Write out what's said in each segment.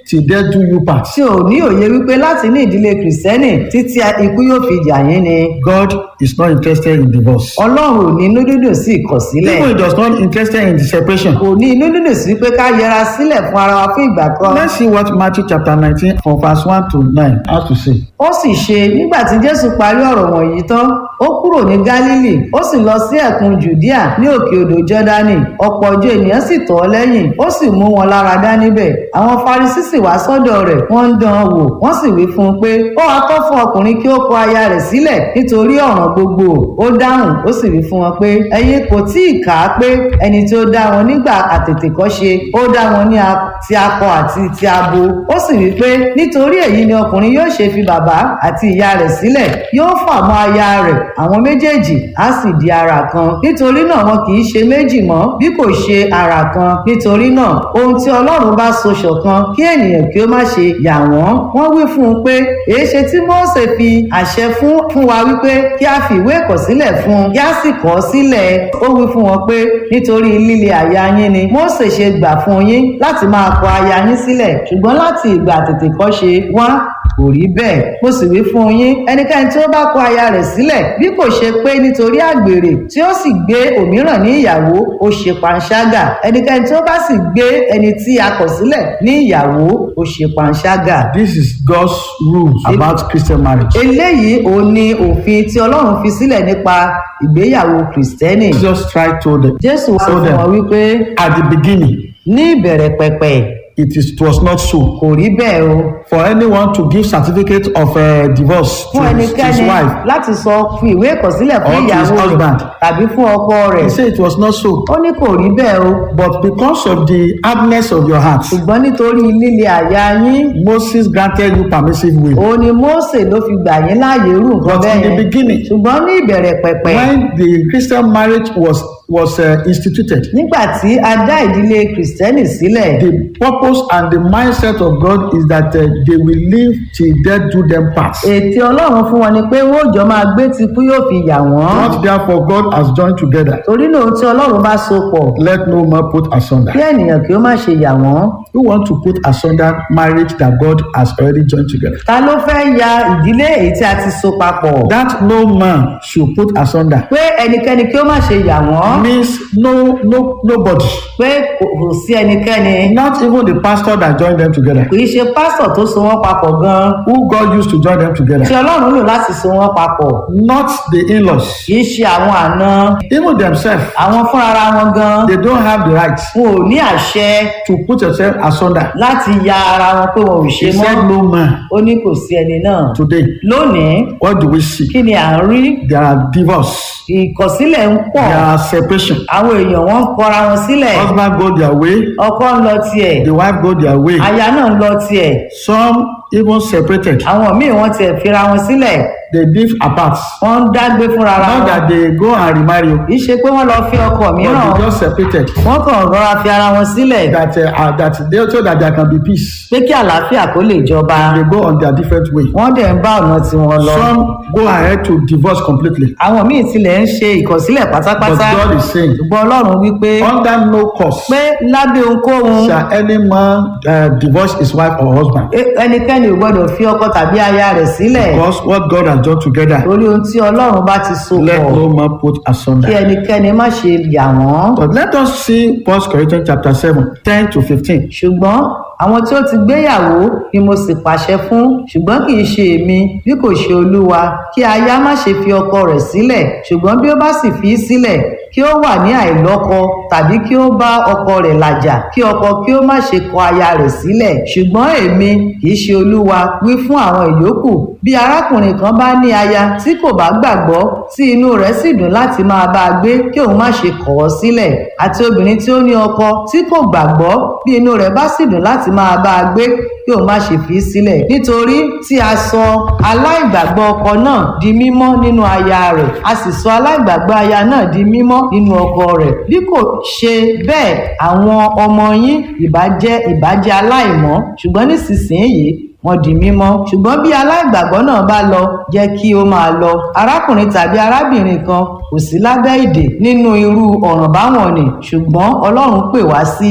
till death do you part. tí ò ní òye wípé láti ní ìdílé kìrìsìtẹ́nì títí ikú yóò fi jà yín ni God is not interested in divorce. ọlọ́run ò ní inú dídùn sí ìkọ̀sílẹ̀ Even he does not interested in the separation. kò ní inú dídùn sí pé ká yẹra sílẹ̀ fún ara wa fún ìgbà kan Let's see what Matthew chapter 19 from verse 1 to 9 has to say. ó sì ṣe nígbà tí jésù parí ọ̀rọ̀ wọ̀nyí tán ó kúrò ní gálílì ó sì lọ sí ẹ̀kún jùdíà ní òkè odò jọ́dánì ọ̀pọ̀ ọjọ́ ènìyàn sì tọ̀ ọ́ lẹ́yìn ó sì mú wọn lára dá níbẹ̀ àwọn farisí sì wá sọ́dọ̀ rẹ̀ wọ́n ń dán an wò wọ́n sì wí fún un pé ó wá tọ́ fún ọkùnrin kí ó kọ aya rẹ̀ sílẹ̀ nítorí ọ̀ràn gbogbo ó dáhùn ó sì wí fún wọn pé ẹ̀yin kò tí ì kà á pé ẹni tí ó dá wọn nígbà àtètèkọ́ṣe ó dá wọn ní a- ti akọ àti ti abo ó sì wí pé nítorí èyí ni ọkùnrin yóò ṣe fi bàbá àti ìyá rẹ̀ sílẹ̀ yóò fà mọ́ aya rẹ̀ àwọn méjèèjì á sì di ara kan nítorí náà wọn kì í ṣe méjì mọ́ bí kò ṣe ara kan nítorí náà ohun tí ọlọ́run bá so ṣọ̀kan kí ènìyàn kí ó má ṣe yà wọ́n wọ́n wí fún un pé èéṣe tí Mósè fi àṣẹ fún fún wa wípé kí a fi ìwé ìkọ̀sílẹ̀ fún un kí a sì kọ ọ́ sílẹ̀ ó wí fún wọn pé nítorí líle àyà yín ni Mósè ṣe gbà fún yín láti máa kọ aya yín sílẹ̀ ṣùgbọ́n láti ìgbà àtètèkọ́ṣe wá kò rí bẹ́ẹ̀ mo sì wí fún yín ẹnikẹ́ni tí ó bá kọ aya rẹ̀ sílẹ̀ bí kò ṣe pé nítorí àgbèrè tí ó sì gbé òmíràn ní ìyàwó ó ṣe panṣágà ẹnikẹ́ni tí ó bá sì gbé ẹni tí a kọ̀ sílẹ̀ ní ìyàwó ó ṣe panṣágà. This is God's rules about Christian marriage. eléyìí òun ni òfin tí ọlọ́run fi sílẹ̀ nípa ìgbéyàwó kìrìsìtẹ́nì Jesus Christ told them jésù wá Told fún them. wọn wípé at the beginning, ní ìbẹ̀rẹ̀ pẹ̀pẹ̀ it, is, it was not so. kò rí bẹ́ẹ̀ o For anyone to give certificate of uh, divorce to fún his, to his ẹnikẹ́ni wife, láti sọ fi ìwé ìkọ̀sílẹ̀ fún Or to his ìyàwó rẹ̀ husband. tàbí fún ọkọ rẹ̀ he said it was not so. ó ní kò rí bẹ́ẹ̀ o But because of the hardness of your heart, ṣùgbọ́n nítorí líle àyà yín Moses granted you permissive will. òun ni Mósè ló fi gbà yín láàyè irú nǹkan But bẹ́ẹ̀ in the yẹn beginning, ṣùgbọ́n ní ìbẹ̀rẹ̀ pẹ̀pẹ̀ when the Christian marriage was was uh, instituted, nígbà tí a dá ìdílé kìrìsìtẹ́nì sílẹ̀ the purpose and the mindset of God is that uh, they will live till death do them part. ètè ọlọ́run fún wọn ni pé wọ́n ò jọ máa gbé tikú yóò fi yà wọ́n What therefore God has joined together, torí náà ohun tí ọlọ́run bá so pọ̀ let no man put asunder. kí ènìyàn kí ó má ṣe yà wọ́n Who want to put asunder marriage that God has already joined together? ta ló fẹ́ ya ìdílé èyí tí a ti so papọ̀ That no man should put asunder pé ẹnikẹ́ni kí ó má ṣe yà wọ́n means no no nobody, pé kò kò sí ẹnikẹ́ni not even the pastor that joined them together. kì í ṣe pásítọ̀ tó so wọ́n papọ̀ gan-an Who God used to join them tí together, ọlọ́run lò láti so wọ́n papọ̀ not the in-laws. kì í ṣe àwọn àna Even themselves, àwọn fúnra wọn gan they don't have the right wọn ò ní àṣẹ to put yourself asunder. láti ya ara wọn pé wọn ò ṣe He mọ́ said no man. ó ní kò sí ẹni náà Today, lónìí what do we see? kí ni à ń rí There are divorce, ìkọ̀sílẹ̀ ń pọ̀ there are separation. àwọn èèyàn wọn ń kọra wọn sílẹ̀ Husband go their way, ọkọ ń lọ tiẹ̀ the wife go their way. aya náà ń lọ tiẹ̀ Some even separated. àwọn míì wọ́n tiẹ̀ fira wọn sílẹ̀ They live apart. wọ́n ń dágbé fúnra ra Not wọn that they go and remarry, kì í ṣe pé wọ́n lọ fi ọkọ but mìíràn they just separated. wọ́n kàn rọra fi ara wọn sílẹ̀ That uh, are- that they so that there can be peace. pé kí àlàáfìá kó lè jọba They go on their different way. wọ́n dẹ̀ ń bá ọ̀nà tiwọn lọ Some go ahead to divorce completely. àwọn míì tilẹ̀ ń ṣe ìkọ̀sílẹ̀ But pátápátá God is saying, ṣùgbọ́n ọlọ́run wípé under no cause pé lábẹ́ ohunkóhun shall any man uh, divorce his wife or husband. e- ẹnikẹ́ni ò gbọ́dọ̀ fi ọkọ tàbí aya rẹ̀ sílẹ̀ Because what God has done together, torí ohun tí ọlọ́run bá ti so let pọ̀ no man put kí asunder. ẹnikẹ́ni má ṣe yà wọ́n But let us see 1 Corinthians chapter 7, 10 to 15. ṣùgbọ́n àwọn tí ó ti gbéyàwó ni mo sì pàṣẹ fún ṣùgbọ́n kì í ṣe èmi bí kò ṣe olúwa kí aya má ṣe fi ọkọ rẹ̀ sílẹ̀ ṣùgbọ́n bí ó bá sì fi í sílẹ̀ kí ó wà ní àìlọ́kọ tàbí kí ó bá ọkọ rẹ̀ làjà kí ọkọ kí ó má ṣe kọ aya rẹ̀ sílẹ̀ ṣùgbọ́n èmi kì í ṣe olúwa wí fún àwọn ìyókù bí arákùnrin kan bá ní aya tí kò bá gbàgbọ́ tí inú rẹ̀ sì dùn láti máa bá a gbé kí òun má ṣe kọ̀ ọ́ sílẹ̀ àti obìnrin tí ó ní ọkọ tí kò gbàgbọ́ bí inú rẹ̀ bá sì dùn láti máa bá a gbé kí òun má ṣe fi í sílẹ̀ nítorí tí a sọ aláìgbàgbọ́ ọkọ náà di mímọ́ nínú aya rẹ̀ a sì sọ aláìgbàgbọ́ aya náà di mímọ́ nínú ọkọ rẹ̀ bí kò ṣe bẹ́ẹ̀ àwọn ọmọ yín ìbàjẹ́ ìbàjẹ́ aláìmọ́ ṣùgbọ́n nísinsìnyí wọ́n di mímọ́ ṣùgbọ́n bí aláìgbàgbọ́ náà bá lọ jẹ́ kí ó máa lọ arákùnrin tàbí arábìnrin kan kò sí lábẹ́ ìdè nínú irú ọ̀ràn báwọn ni ṣùgbọ́n ọlọ́run pè wá sí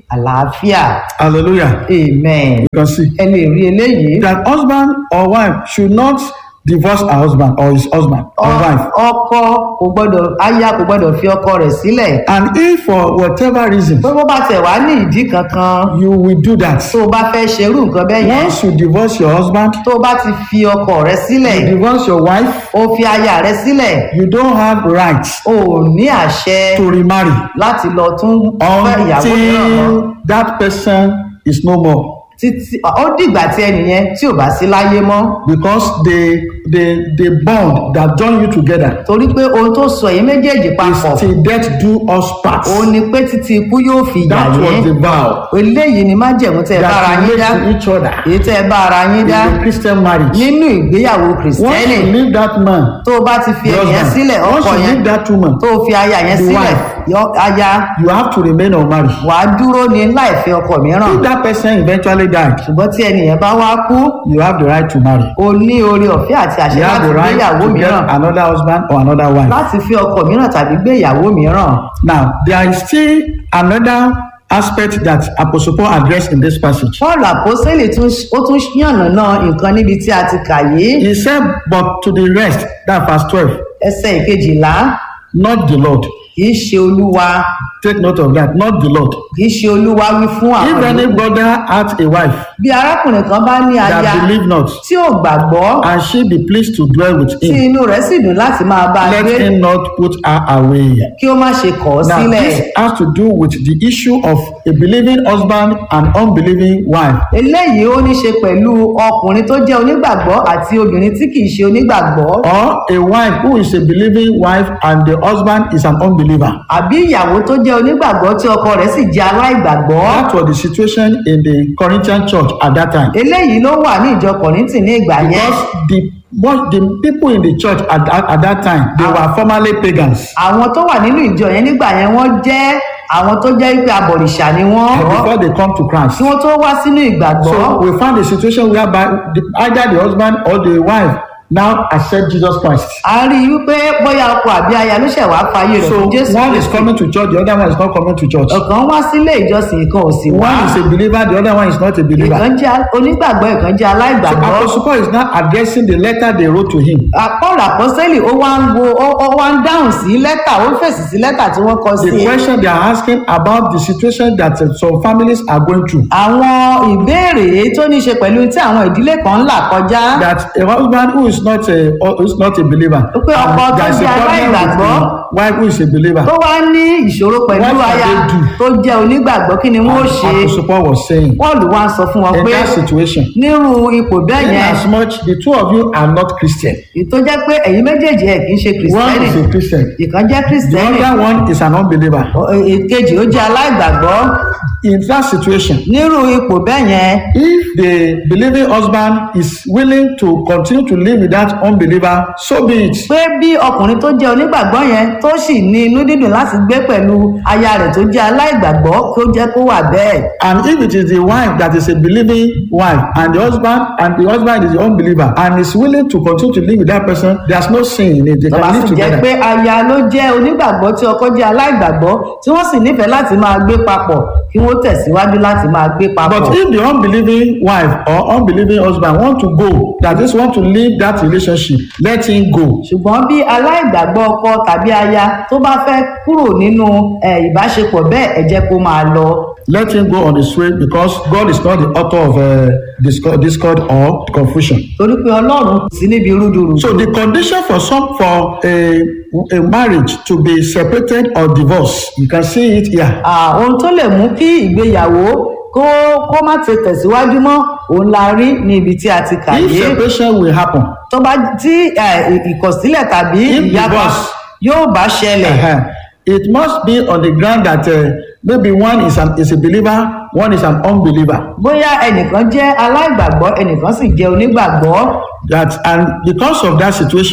àlàáfíà Hallelujah. amen You can see ẹ lè rí eléyìí that husband or wife should not divorce her husband or his husband or Ọ- wife. ọkọ kò gbọdọ̀ aya kò gbọdọ̀ fi ọkọ rẹ̀ sílẹ̀ And if for whatever reason pé bó bá tẹ̀ wá ní ìdí kankan you will do that, tó o bá fẹ́ ṣerú nǹkan bẹ́ẹ̀ yẹn once you divorce your husband, tó o bá ti fi ọkọ rẹ sílẹ̀ you divorce your wife, o fi aya rẹ sílẹ̀ you don't have rights o ò ní àṣẹ to remarry láti lọ tún fẹ́ ìyàwó mìíràn mọ́ until that person is no more títí ó dìgbà tí ẹnìyẹn tí ò bá sí láyé mọ́ because the the the bond that join you together torí pé ohun tó sọ èyí méjèèjì papọ̀ is till death do us part. òun ni pé títí ikú yóò fi yà That was yín the vow eléyìí ni májẹ̀mú tẹ́ ẹ bá ara that we yín made dá to each other èyí tẹ́ ẹ bá ara yín dá in the Christian marriage. nínú ìgbéyàwó Once kìrìsìtẹ́nì you leave that man, tó o bá ti fi the ẹnìyẹn husband, sílẹ̀ once ọkọ you yẹn leave that woman, tó o fi aya yẹn The sílẹ̀ wife. yọ- aya you have to remain unmarried. wàá dúró ní láìfẹ́ ọkọ mìíràn If that person eventually died, ṣùgbọ́n tí ẹnìyẹn bá wá kú you have the right to marry. o ní oore ọ̀fẹ́ àti àṣẹ You have láti the right gbéyàwó to get mìíràn another husband or another wife. láti fi ọkọ mìíràn tàbí gbéyàwó mìíràn Now, there is still another aspect that Apostle Paul addressed in this passage. paul àpọ́sẹ́lì tún ó tún yànnàná nǹkan níbi tí a ti kà yìí He said, But to the rest, that verse 12, ẹsẹ̀ ìkejìlá not the Lord. kì í ṣe olúwa Take note of that, not the Lord. kì í ṣe olúwa wí fún If àwọn any yòókù. brother hath a wife bí arákùnrin kan bá ní aya that believe not, tí ò gbàgbọ́ and she be pleased to dwell with tí him, inú rẹ̀ sì dùn láti máa bá a let gbé him not put her away. kí ó má ṣe kọ̀ ọ́ Now, sílẹ̀ this has to do with the issue of a believing husband and unbelieving wife. eléyìí ó ní ṣe pẹ̀lú ọkùnrin tó jẹ́ onígbàgbọ́ àti obìnrin tí kì í ṣe onígbàgbọ́ Or a wife who is a believing wife and the husband is an unbeliever. àbí ìyàwó tó jẹ́ onígbàgbọ́ tí ọkọ rẹ̀ sì jẹ́ aláìgbàgbọ́ That was the situation in the Corinthian church at that time. eléyìí ló wà ní ìjọ kọ̀rìntì ní ìgbà yẹn Because the what the people in the church at, at, at that time they were formerly pagans. àwọn tó wà nínú ìjọ yẹn nígbà yẹn wọ́n jẹ́ àwọn tó jẹ́ pé abọ̀rìṣà ni wọ́n before they come to Christ. kí wọ́n tó wá sínú ìgbàgbọ́ So we found a situation whereby the, either the husband or the wife now accept Jesus Christ. a rí i wípé bóyá ọkọ àbí aya ló ṣẹ̀ wá fàyè rẹ̀ So fún jésù one is Kristi. coming to church, the other one is not coming to church. ọ̀kan wá sílé ìjọsìn ìkan ò sì wá One is a believer, the other one is not a believer. ìkan jẹ́ onígbàgbọ́ ìkan jẹ́ So aláìgbàgbọ́ Apostle Paul is now addressing the letter they wrote to him. paul àpọ́sẹ́lì ó wá ń wo ó ó wá ń dáhùn sí lẹ́tà ó ń fèsì sí lẹ́tà tí wọ́n kọ sí The question they are asking about the situation that uh, some families are going through. àwọn ìbéèrè èyí tó ní í ṣe pẹ̀lú tí àwọn ìdílé kan ń là kọjá That a husband who is not a who is not a believer, Pé ọkọ and tó there is a jẹ́ problem with aláìgbàgbọ́. the wife who is a believer. tó wá ní ìṣòro pẹ̀lú What can aya they do? tó jẹ́ onígbàgbọ́ kí ni wọ́n ó ṣe Apostle Paul was saying paul wá ń sọ fún wọn in pé that situation, nírú ipò bẹ́ẹ̀ in yẹn as much the two of you are not Christian, èyí tó jẹ́ pé ẹ̀yin méjèèjì ẹ̀ kì í ṣe one kìrìsìtẹ́nì is a Christian, ìkan jẹ́ the kìrìsìtẹ́nì other one is an unbeliever. èkejì ó jẹ́ aláìgbàgbọ́ In that situation, nírú ipò bẹ́ẹ̀ yẹn if the believing husband is willing to continue to live with that unbeliever, so be it. pé bí ọkùnrin tó jẹ́ onígbàgbọ́ yẹn tó sì ní inú dídùn láti gbé pẹ̀lú aya rẹ̀ tó jẹ́ aláìgbàgbọ́ kó jẹ́ kó wà bẹ́ẹ̀ And if it is the wife that is a believing wife and the husband and the husband is the unbeliever and is willing to continue to live with that person, there's no sin in it. They tó bá can sì live jẹ́ together. pé aya ló jẹ́ onígbàgbọ́ tí ọkọ jẹ́ aláìgbàgbọ́ tí wọ́n sì nífẹ̀ẹ́ láti máa gbé papọ̀ kí wọ́n tẹ̀síwájú láti máa gbé papọ̀. But if the unbelieving wife or unbelieving husband want to go, that is want to leave that relationship, let him go. ṣùgbọ́n bí aláìgbàgbọ́ ọkọ tàbí aya tó bá fẹ́ kúrò nínú eh, ìbáṣepọ̀ bẹ́ẹ̀ ẹ jẹ́ kó máa lọ. Let him go on his way because God is not the author of uh, discord, discord or confusion. torí pé ọlọ́run kò sí níbi rúdurù. So the condition for some for a, a marriage to be separated or divorced, you can see it here. Ah, ohun tó lè mú kí ìgbéyàwó kó kó má ti tẹ̀síwájú mọ́ òun la rí ní ibi tí a ti kà If yé separation will happen, tó bá tí eh, ì- ìkọ̀sílẹ̀ tàbí If ìyapa divorce. yóò bá ṣẹlẹ̀ uh-huh, it must be on the ground that uh, maybe one is an is a believer, one is an unbeliever. bóyá ẹnìkan jẹ́ aláìgbàgbọ́ ẹnìkan sì jẹ́ onígbàgbọ́ That and because of that situation,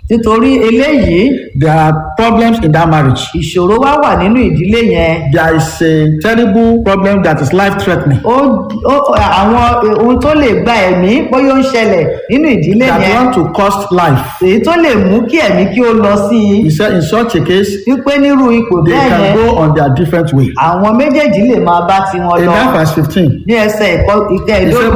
nítorí eléyìí there are problems in that marriage. ìṣòro wá wà nínú ìdílé yẹn There is a terrible problem that is life threatening. ó ó àwọn ohun tó lè gba ẹ̀mí bóyá ó ń ṣẹlẹ̀ nínú ìdílé That yẹn want to cost life. èyí tó lè mú kí ẹ̀mí kí ó lọ sí i He said in such a case, wípé nírú ipò they bẹ́ẹ̀ can yẹn go on their different way. àwọn méjèèjì lè máa bá tiwọn In lọ that verse 15, ní ẹsẹ̀ ìkọ́- he ìkẹẹ̀ẹ́dógún said,